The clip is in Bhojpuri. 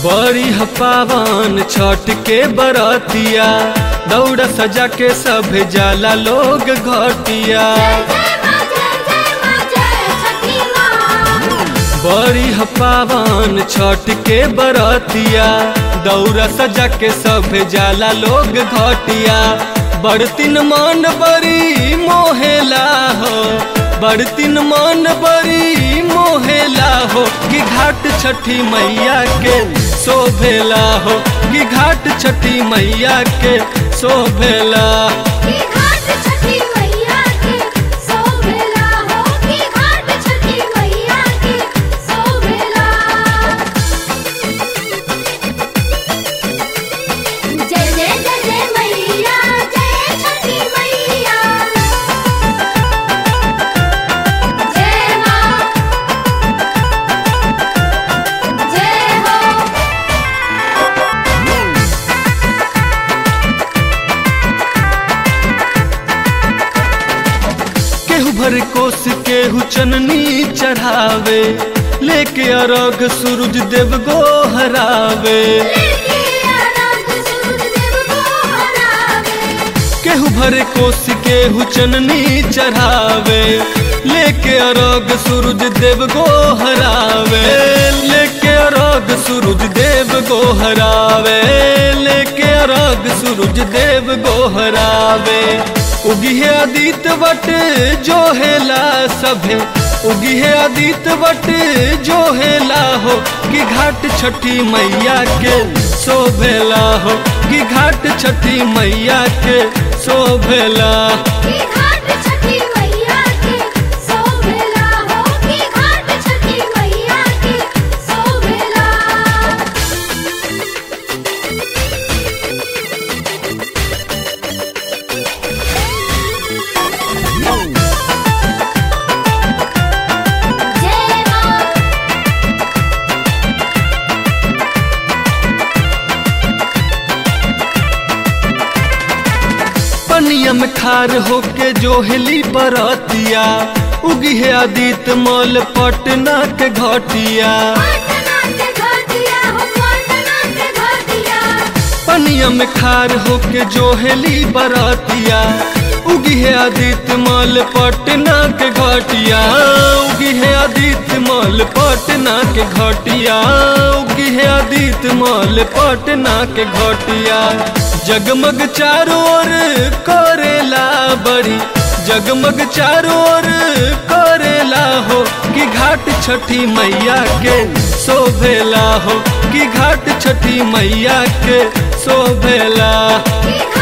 बड़ी ह पावन छठ के बरतिया दौड़ सजा के सब जाला लोग घटिया बड़ी ह पावन छठ के बरतिया दौड़ सजा के सब जाला लोग घटिया बड़तिन मन बड़ी मोहेला हो बड़तिन मन बड़ी मोहेला हो कि घाट छठी मैया के शोभेला हो कि घाट छठी मैया के शोभेला जय जय जय जय मैया जय छठी मैया जय माँ जय हो केहू भर कोस केहू चननी चढ़ावे लेके अरग सूरज देव गो हरावे लेके आनंद सूरज देव को हरावे केहू भर कोस केहू चननी चढ़ावे लेके अरग सूरज देव गो हरावे लेके अरग सूरज देव गो हरावे लेके अरग सूरज देव गो हरावे उगी है आदित वट जो हेला सभे उगी है आदित वट जो हेला हो कि घाट छठी मैया के शोभेला हो कि घाट छठी मैया के शोभेला की घाट छठी मैया के शोभेला हो की घाट छठी मैया के शोभेला जय माँ पनिया में खार होके जो हेली बरतिया उगी है आदित मल पटना के घटिया पटना के घाटिया हो पटना के घाटिया पनिया में खार होके जो हेली बरतिया उगी है आदित्य मल पटना के घटिया उगी है आदित्य मल पटना के घटिया उगी है आदित्य मल पटना के घटिया जगमग चारों ओर करेला बड़ी जगमग चारों ओर करेला हो कि घाट छठी मैया के शोभेला हो कि घाट छठी मैया के शोभेला की